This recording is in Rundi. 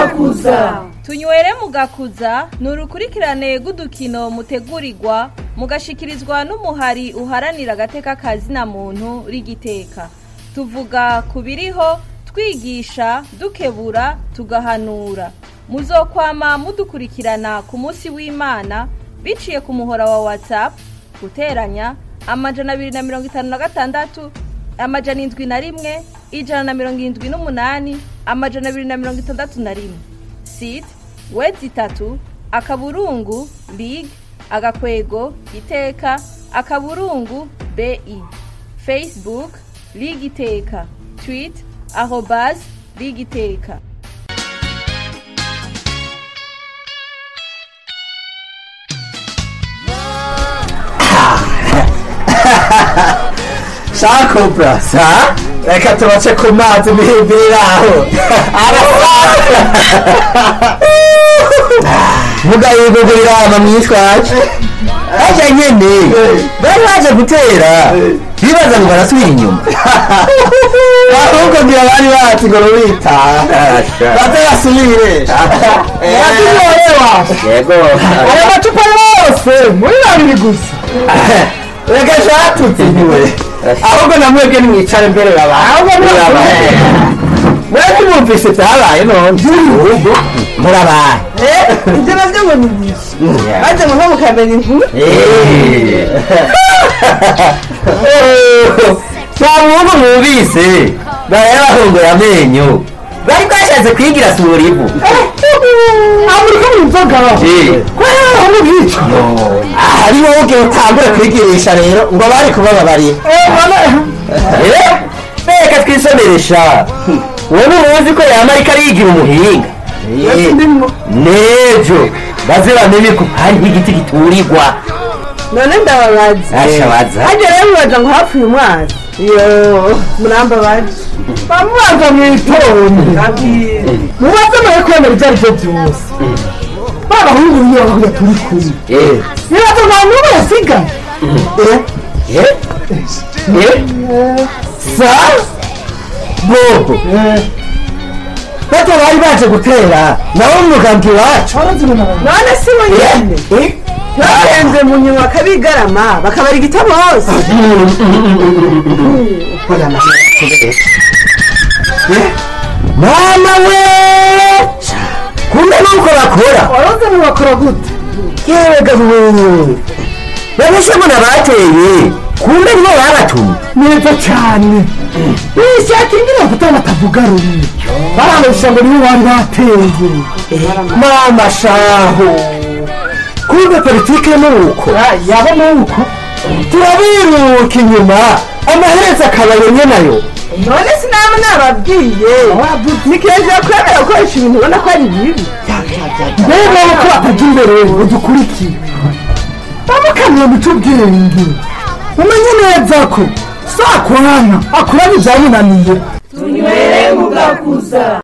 mugakuza tunywere mugakuza ni urukurikirane rw'udukino mutegurirwa mugashikirizwa n'umuhari uharanira agateka kazina muntu rigiteka tuvuga ku biriho twigisha dukebura tugahanura muzokwama mudukurikirana ku munsi w'imana biciye ku muhora wa whatsapp guteranya amajana abiri na mirongo itanu na gatandatu amajana indwi na rimwe ijana na mirongo irindwi n'umunani amajana abiri na mirongo itandatu na rimwe site wedi itatu akaburungu lig agakwego iteka akaburungu bi facebook lig iteka tweet arobas lig iteka shakobra sa reka tubace ku mazi mihimbirira aho vuga yugo birama mwitwaje aja nyene bari baje gutera bibaza ngo barasubira inyuma ahubwo ngira bari bati ngo rubitaha baze basubire yego aya macupa yose muri babiri gusa reka shatutse niwe ahubwo namwebwe nimwicare mbere Ahubwo mwese. mwebwe mwumvise byabaye none ahubwo murabaye ibyo nabyo ngo ni byinshi maze muve mukamenya inkuru nta muntu mwumvise bari bahunguye amenyo bari bwashatse kwigira sura ivu amurika mu nzoga kubera aho bwica aha ni wowe ubwe utangure kwigirisha rero ngo bari kubababarira reka twisomeresha wowe ntuzi ko yama ariko arigira umuhinga nejo baze bamenye ko hariho igiti giturirwa none ndababaza Asha baza. hajya rero mubaza ngo hapfuye umwana yo murambabaje bamubaza mu itonde mubaze muri kwemera ibyo ari byo byose babahungu niyo bavuga turi kumwe Eh, nibaza nta n'umwe yasigaye eh, eh, sa bobo bato bari baje gutera nawo umugambi wacu none si bo nyene Eh, bahenze mu nyuma bakabigarama bakabara igitabo hose mama we kumbe nuko bakora waroze mubakora gute yewe gahuwe babeshemo nabateye kumbe nibo babatumye neza cyane bishaka ingene bafata batavuga rumwe barabesha ngo nibo bari bateye mama shaho kumbe politike nuko yaba nuko turabiruka inyuma amaherezo akabayo nayo none sinaba nababwiye ni kenshi kwemera gukoresha ibintu ubona ko ari bibi mbega ko batajya imbere ngo dukurikire bamukamira mu cy'ubwenge umenye neza ko sakwana akura bijyaniraniye tunywere mugakuza